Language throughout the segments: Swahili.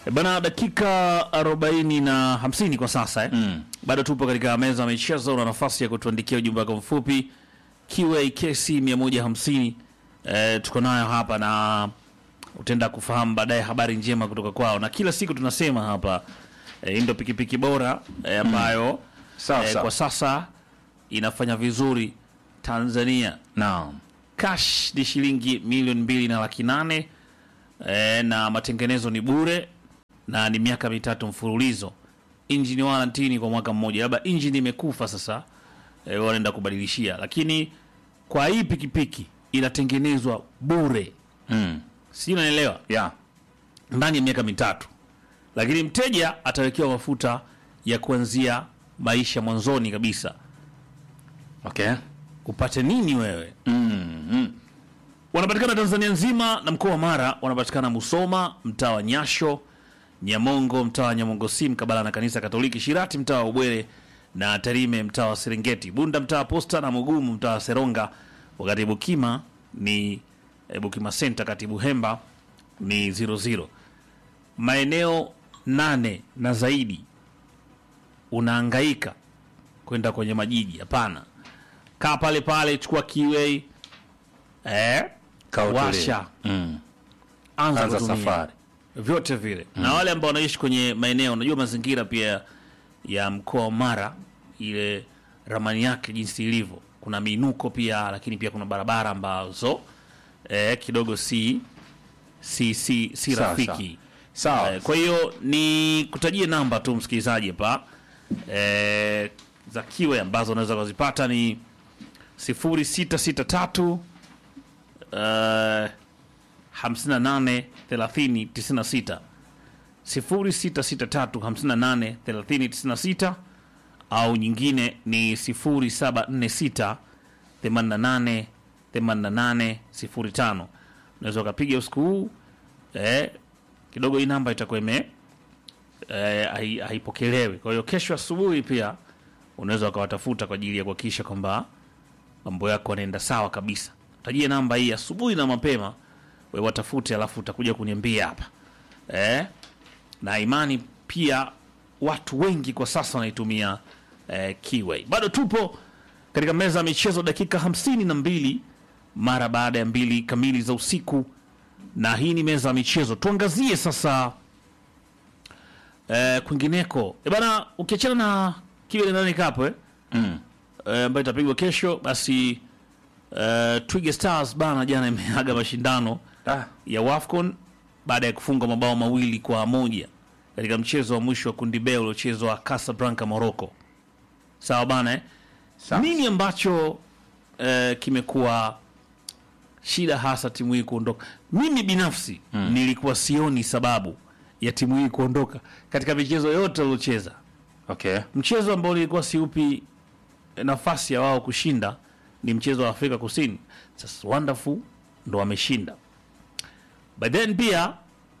E Bana, dakika arobaini na hamsini kwa sasa eh? Mm. Bado tupo katika meza ya michezo. Una nafasi ya kutuandikia ujumbe wako mfupi QAKC 150 eh, tuko nayo hapa na utaenda kufahamu baadaye habari njema kutoka kwao, na kila siku tunasema hapa eh, hii ndio pikipiki bora eh, ambayo Sawa, eh, sawa. kwa sasa inafanya vizuri Tanzania. Naam. Cash ni shilingi milioni mbili na laki nane eh, na matengenezo ni bure na ni miaka mitatu mfululizo. Injini warranty kwa mwaka mmoja, labda injini imekufa sasa eh, wanaenda kubadilishia, lakini kwa hii pikipiki inatengenezwa bure, Mm. si unaelewa, Yeah. ndani ya miaka mitatu, lakini mteja atawekewa mafuta ya kuanzia maisha mwanzoni kabisa. Okay. Upate nini wewe? Mm. Mm. wanapatikana Tanzania nzima na mkoa wa Mara wanapatikana Musoma, mtaa wa Nyasho, Nyamongo, mtaa wa Nyamongo si mkabala na kanisa Katoliki, Shirati, mtaa wa Ubwere na Tarime, mtaa wa Serengeti, Bunda, mtaa wa Posta na Mugumu, mtaa wa Seronga, wakati Bukima ni eh, Bukima Center, kati Buhemba ni 00. Maeneo nane na zaidi unaangaika kwenda kwenye majiji? Hapana, kaa pale pale, chukua kiwei eh, Kaa utulie. washa Mm. anza, Anza kutumia. safari. vyote vile na wale ambao wanaishi kwenye maeneo unajua mazingira pia ya mkoa wa Mara ile ramani yake jinsi ilivyo kuna miinuko pia lakini pia kuna barabara ambazo eh, kidogo si si si, si Sawa, rafiki Sawa. Eh, kwa hiyo ni kutajie namba tu msikilizaji hapa eh, za kiwe ambazo unaweza kuzipata ni 0663 eh, 58 30 96 0663 58 30 96 au nyingine ni 0746 88 88 05. Unaweza ukapiga usiku huu eh, kidogo hii namba itakuwa ime eh, hai- haipokelewi. Kwa hiyo kesho asubuhi pia unaweza ukawatafuta kwa ajili ya kuhakikisha kwamba mambo yako yanaenda sawa kabisa. Tajie namba hii asubuhi na mapema, we watafute, alafu utakuja kuniambia hapa eh? na imani pia watu wengi kwa sasa wanaitumia eh, Keyway. Bado tupo katika meza ya michezo, dakika hamsini na mbili mara baada ya mbili kamili za usiku, na hii ni meza ya michezo. Tuangazie sasa eh, kwingineko e bana, ukiachana na Keyway nani kapo eh? Mm. eh, ambayo itapigwa kesho, basi eh, Twiga Stars bana jana imeaga mashindano Ah. ya WAFCON baada ya kufunga mabao mawili kwa moja katika mchezo wa mwisho wa kundi B uliochezwa Casablanca, Morocco. Sawa bana eh? Sawa. Nini ambacho eh, kimekuwa shida hasa timu hii kuondoka? Mimi binafsi nilikuwa sioni sababu ya timu hii kuondoka katika michezo yote waliocheza. Okay. Mchezo ambao nilikuwa siupi nafasi ya wao kushinda ni mchezo wa Afrika Kusini. Sasa Wonderful ndo wameshinda, but then pia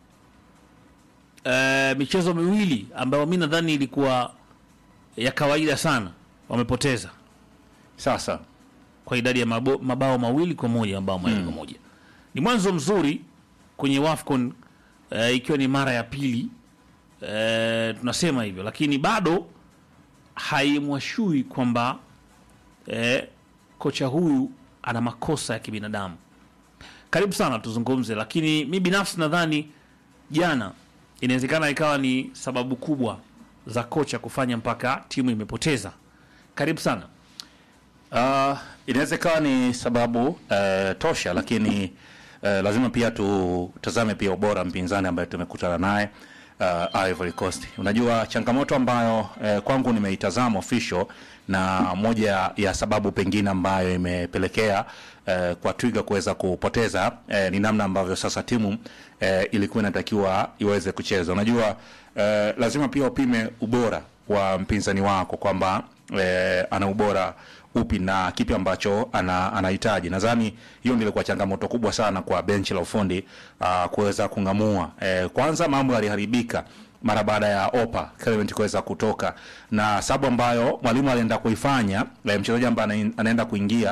eh, michezo miwili ambayo mi nadhani ilikuwa ya kawaida sana wamepoteza Sasa. kwa idadi ya mabo, mabao mawili kwa moja mabao mawili kwa moja. Ni mwanzo mzuri kwenye WAFCON eh, ikiwa ni mara ya pili eh, tunasema hivyo, lakini bado haimwashui kwamba eh, kocha huyu ana makosa ya kibinadamu. Karibu sana tuzungumze, lakini mi binafsi nadhani jana inawezekana ikawa ni sababu kubwa za kocha kufanya mpaka timu imepoteza. Karibu sana. Uh, inaweza ikawa ni sababu uh, tosha, lakini uh, lazima pia tutazame pia ubora mpinzani ambaye tumekutana naye uh, Ivory Coast. Unajua changamoto ambayo uh, kwangu nimeitazama official na moja ya sababu pengine ambayo imepelekea uh, kwa Twiga kuweza kupoteza uh, ni namna ambavyo sasa timu uh, ilikuwa inatakiwa iweze kucheza. Unajua uh, lazima pia upime ubora wa mpinzani wako kwamba eh, ana ubora upi na kipi ambacho ana, anahitaji. Nadhani hiyo ndio ilikuwa changamoto kubwa sana kwa benchi la ufundi uh, kuweza kung'amua. Eh, kwanza mambo yaliharibika mara baada ya Opa Clement kuweza kutoka, na sababu ambayo mwalimu alienda kuifanya eh, mchezaji ambaye ana- anaenda kuingia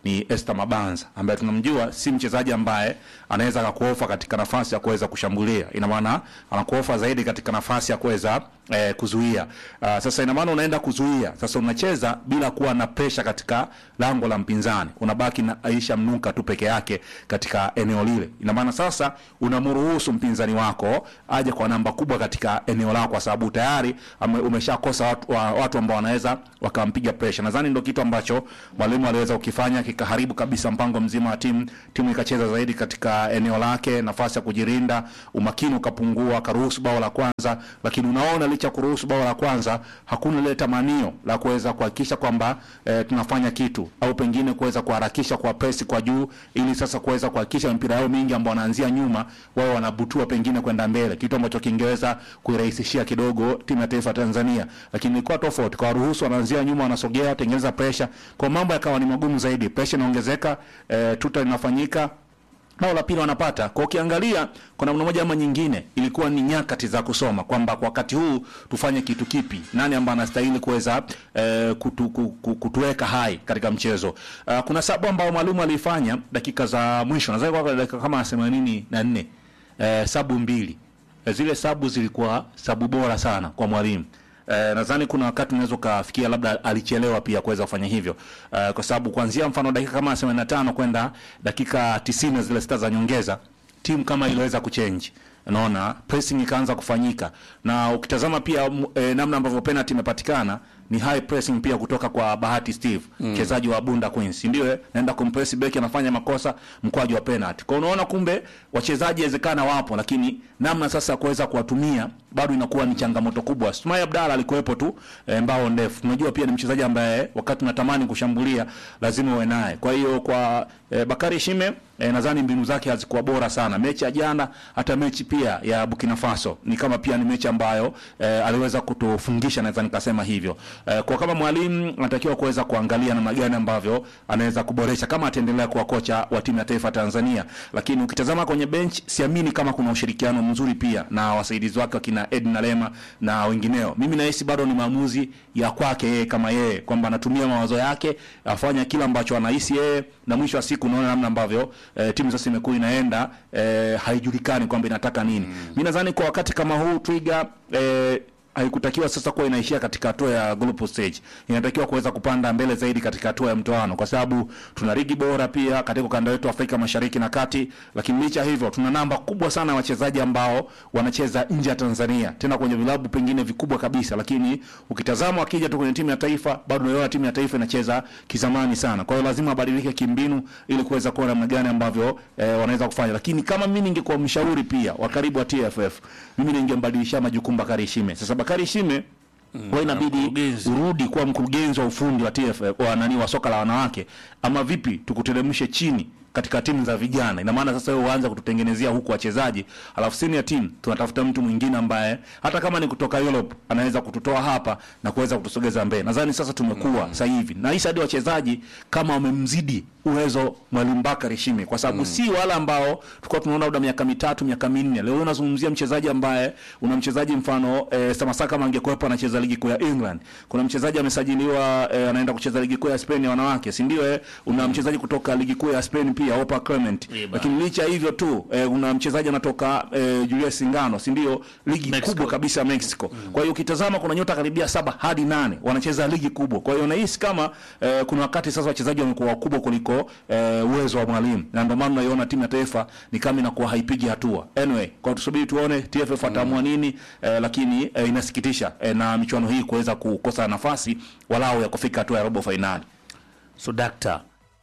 ni Esther Mabanza ambaye tunamjua si mchezaji ambaye anaweza akakuofa katika nafasi ya kuweza kushambulia, ina maana anakuofa zaidi katika nafasi ya kuweza eh, kuzuia. Uh, sasa ina maana unaenda kuzuia, sasa unacheza bila kuwa na presha katika lango la mpinzani, unabaki na Aisha Mnuka tu peke yake katika eneo lile. Ina maana sasa unamruhusu mpinzani wako aje kwa namba kubwa katika eneo lako, kwa sababu tayari ame- umeshakosa watu, wa, watu ambao wanaweza wakampiga presha. Nadhani ndio kitu ambacho mwalimu aliweza kukifanya kikaharibu kabisa mpango mzima wa timu. Timu ikacheza zaidi katika eneo lake, nafasi ya kujirinda, umakini ukapungua, akaruhusu bao la kwanza, lakini unaona licha ya kuruhusu bao la kwanza hakuna lile tamanio la kuweza kuhakikisha kwamba eh, tunafanya kitu au pengine kuweza kuharakisha kwa presi kwa juu, ili sasa kuweza kuhakikisha mpira yao mingi ambao wanaanzia nyuma wao wanabutua pengine kwenda mbele, kitu ambacho kingeweza kuirahisishia kidogo timu ya taifa ya Tanzania, lakini ilikuwa tofauti kwa waruhusu, wanaanzia nyuma, wanasogea, tengeneza pressure, kwa mambo yakawa ni magumu zaidi, pressure inaongezeka, eh, tuta linafanyika bao la pili wanapata. Kwa ukiangalia kwa namna moja ama nyingine, ilikuwa ni nyakati za kusoma kwamba kwa wakati huu tufanye kitu kipi, nani ambaye anastahili kuweza eh, kutu, ku- ku- kutuweka hai katika mchezo. Uh, kuna sababu ambao mwalimu alifanya dakika za mwisho, nadhani kwa dakika kama themanini na nne eh, sabu mbili eh, zile sabu zilikuwa sabu bora sana kwa mwalimu. Eh, nadhani kuna wakati unaweza ukafikia labda alichelewa pia kuweza kufanya hivyo eh, kwa sababu kuanzia mfano dakika kama 85 kwenda dakika 90 zile sita za nyongeza timu kama iliweza kuchange unaona pressing ikaanza kufanyika na ukitazama pia m- eh, namna ambavyo penalty imepatikana ni high pressing pia kutoka kwa Bahati Steve mchezaji wa Bunda Queens ndio eh, naenda kumpress beki anafanya makosa mkwaju wa penalty kwa unaona kumbe wachezaji wezekana wapo lakini namna sasa ya kuweza kuwatumia bado inakuwa ni changamoto kubwa. Sumai Abdalla alikuwepo tu e, mbao ndefu. Tunajua pia ni mchezaji ambaye wakati unatamani kushambulia lazima uwe naye. Kwa hiyo kwa e, Bakari Shime e, nadhani mbinu zake hazikuwa bora sana. Mechi ya jana hata mechi pia ya Burkina Faso ni kama pia ni mechi ambayo e, aliweza kutufungisha naweza nikasema hivyo. E, kwa kama mwalimu anatakiwa kuweza kuangalia namna gani ambavyo anaweza kuboresha kama ataendelea kuwa kocha wa timu ya taifa Tanzania. Lakini ukitazama kwenye bench siamini kama kuna ushirikiano mzuri pia na wasaidizi wake wakina Edna Lema na wengineo. Mimi nahisi bado ni maamuzi ya kwake yeye kama yeye kwamba anatumia mawazo yake afanya kila ambacho anahisi yeye, na mwisho wa siku unaona namna ambavyo eh, timu sasa imekuwa inaenda eh, haijulikani kwamba inataka nini. Mm. Mimi nadhani kwa wakati kama huu Twiga eh, haikutakiwa sasa kuwa inaishia katika hatua ya group stage. Inatakiwa kuweza kupanda mbele zaidi katika hatua ya mtoano, kwa sababu tuna ligi bora pia katika ukanda wetu wa Afrika Mashariki na Kati, lakini licha hivyo tuna namba kubwa sana ya wachezaji ambao wanacheza nje ya Tanzania, tena kwenye vilabu pengine vikubwa kabisa, lakini ukitazama wakija tu kwenye timu ya taifa, bado unaona timu ya taifa inacheza kizamani sana. Kwa hiyo lazima abadilike kimbinu ili kuweza kuona namna gani ambavyo eh, wanaweza kufanya, lakini kama mimi ningekuwa mshauri pia wa karibu wa TFF, mimi ningembadilishia majukumu Bakari Shime. Sasa Bakari Shime kwa inabidi mkurugenzi. urudi kuwa mkurugenzi wa ufundi wa TFF wa nani wa soka la wanawake, ama vipi tukuteremshe chini katika timu za vijana. Ina maana sasa wewe uanze kututengenezea huku wachezaji, alafu senior team tunatafuta mtu mwingine ambaye hata kama ni kutoka Europe anaweza kututoa hapa na kuweza kutusogeza mbele. Nadhani sasa tumekuwa sasa hivi na hisi hadi wachezaji kama wamemzidi uwezo mwalimu Bakari Shime, kwa sababu si wale ambao tulikuwa tunaona labda miaka mitatu miaka minne. Leo unazungumzia mchezaji ambaye una mchezaji mfano eh, Samasa kama angekuwepo anacheza ligi kuu ya England. Kuna mchezaji amesajiliwa eh, anaenda kucheza ligi kuu ya Spain ya wanawake, si ndio? Eh, una mchezaji kutoka ligi kuu ya Spain pia Opa Clement. Iba. Lakini licha ya hivyo tu eh, una mchezaji anatoka eh, Julius Singano, si ndio? Ligi Mexico. kubwa kabisa ya Mexico. Kwa hiyo ukitazama kuna nyota karibia saba hadi nane wanacheza ligi kubwa. Kwa hiyo nahisi kama eh, kuna wakati sasa wachezaji wamekuwa wakubwa kuliko eh, uwezo wa mwalimu, na ndio maana unaiona timu ya taifa ni kama inakuwa haipigi hatua. Anyway, kwa tusubiri tuone TFF ataamua nini eh, lakini eh, inasikitisha eh, na michuano hii kuweza kukosa nafasi walau ya kufika hatua ya robo fainali. So dakta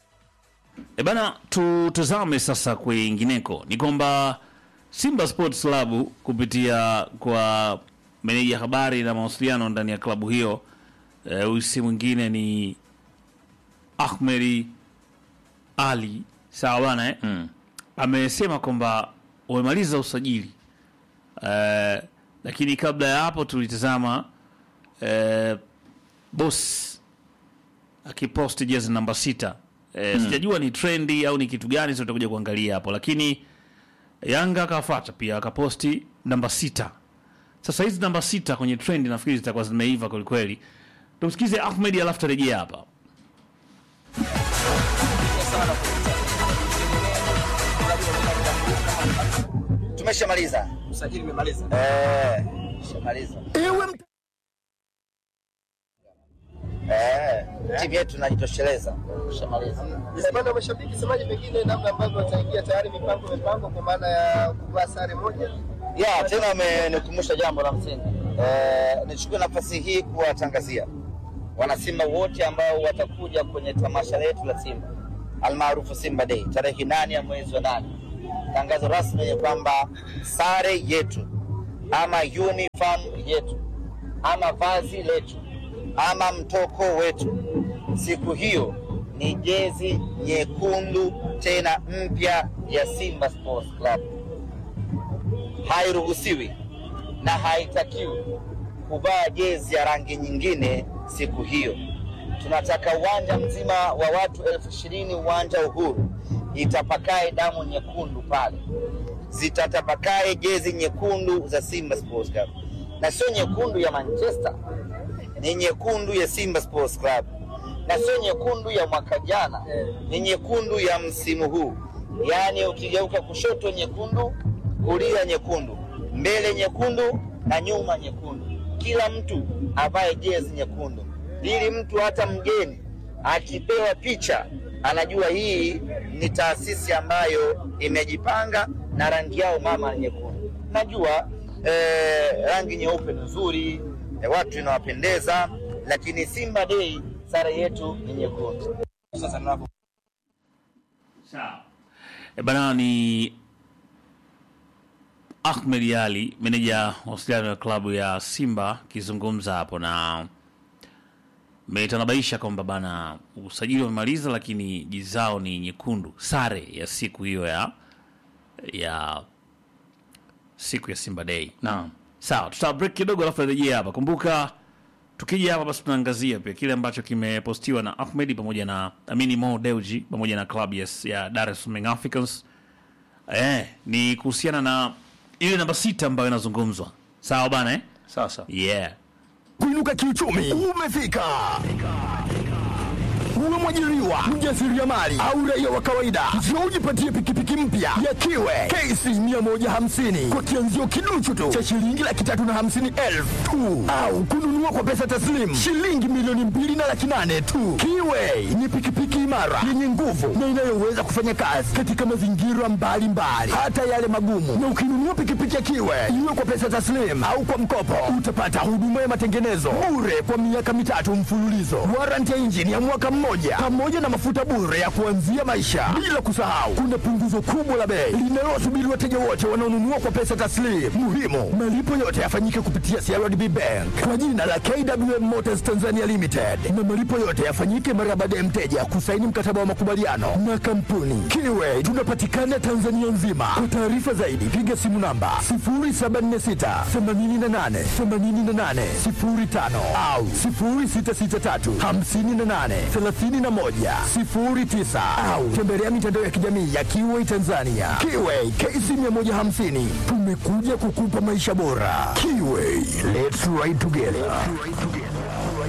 e bana, tutazame sasa kwingineko. Ni kwamba Simba Sports Club kupitia kwa meneja habari na mawasiliano ndani ya klabu hiyo eh, huyu si mwingine ni Ahmedi Ali, sawa bana eh? Mm. amesema kwamba wamemaliza usajili eh, lakini kabla ya hapo tulitazama eh, boss akiposti jezi namba sita eh, sijajua ni trendi au ni kitu gani, sio tutakuja kuangalia hapo, lakini Yanga akafuata pia akaposti namba sita. Sasa hizi namba sita kwenye trendi nafikiri zitakuwa zimeiva kwelikweli. Tumsikize Ahmed alafu tarejea hapa. umeshamaliza Usajili umemaliza. eh, shamaliza Ewe mta- eh, timu yetu inajitosheleza, shamaliza Upande wa mashabiki, semaji pengine namna ambavyo wataingia tayari mipango mipango kwa maana ya kuvaa sare moja. ya tena amenikumbusha jambo la msingi eh, nichukue nafasi hii kuwatangazia wanasimba wote ambao watakuja kwenye tamasha letu la Simba almaarufu Simba Day tarehe nane ya mwezi wa nane. Tangazo rasmi ni kwamba sare yetu ama uniform yetu ama vazi letu ama mtoko wetu siku hiyo ni jezi nyekundu tena mpya ya Simba Sports Club hairuhusiwi na haitakiwi kuvaa jezi ya rangi nyingine siku hiyo. Tunataka uwanja mzima wa watu elfu ishirini uwanja Uhuru itapakae damu nyekundu pale, zitatapakae jezi nyekundu za Simba Sports Club, na sio nyekundu ya Manchester, ni nyekundu ya Simba Sports Club, na sio nyekundu ya mwaka jana, ni nyekundu ya msimu huu. Yaani ukigeuka kushoto nyekundu, kulia nyekundu, mbele nyekundu na nyuma nyekundu. Kila mtu avae jezi nyekundu, ili mtu hata mgeni akipewa picha anajua hii ni taasisi ambayo imejipanga na rangi yao mama ni nyekundu. Najua eh, rangi nyeupe ni nzuri eh, watu inawapendeza, lakini Simba Day sare yetu ni nyekundu. Sasa tunapo Sawa. E bana ni Ahmed Ali, meneja mawasiliano ya klabu ya Simba akizungumza hapo na metanabaisha kwamba bana usajili wamemaliza, lakini jezi zao ni nyekundu, sare ya siku hiyo ya ya siku ya Simba Day. Naam. Sawa, tuta break kidogo alafu rejea hapa. Kumbuka tukija hapa basi tunaangazia pia kile ambacho kimepostiwa na Ahmed pamoja na Amini Mo Dewji pamoja na klabu ya, ya Dar es Salaam Young Africans. Eh, ni kuhusiana na ile namba sita ambayo inazungumzwa. Sawa bana eh? Sasa Yeah. kuinuka kiuchumi umefika. Uwe mwajiriwa, mjasiriamali au raia wa kawaida, njoo ujipatie pikipiki mpya ya Kiwe KC 150 kwa kianzio kiduchu tu cha shilingi laki tatu na hamsini elfu tu, au kununua kwa pesa taslimu shilingi milioni mbili na laki nane tu. Kiwe ni pikipiki imara yenye nguvu na inayoweza kufanya kazi katika mazingira mbalimbali, hata yale magumu. Na ukinunua pikipiki ya Kiwe iwe kwa pesa taslimu au kwa mkopo, utapata huduma ya matengenezo bure kwa miaka mitatu mfululizo, warranty ya injini ya mwaka mmoja, pamoja na mafuta bure ya kuanzia maisha. Bila kusahau, kuna punguzo kubwa la bei linalowasubiri wateja wote wanaonunua kwa pesa taslimu. Muhimu, malipo yote yafanyike kupitia CRDB Bank kwa jina la KWM Motors Tanzania Limited, na malipo yote yafanyike mara baada ya mteja kusaini mkataba wa makubaliano na kampuni Kiwe. Tunapatikana Tanzania nzima. Kwa taarifa zaidi, piga simu namba 0746 88 88 05 au 0663 58 31 09 au tembelea mitandao ya kijamii ya Kiwe Tanzania. Kiwe KC 150 tumekuja kukupa maisha bora. Kiwe, let's ride together.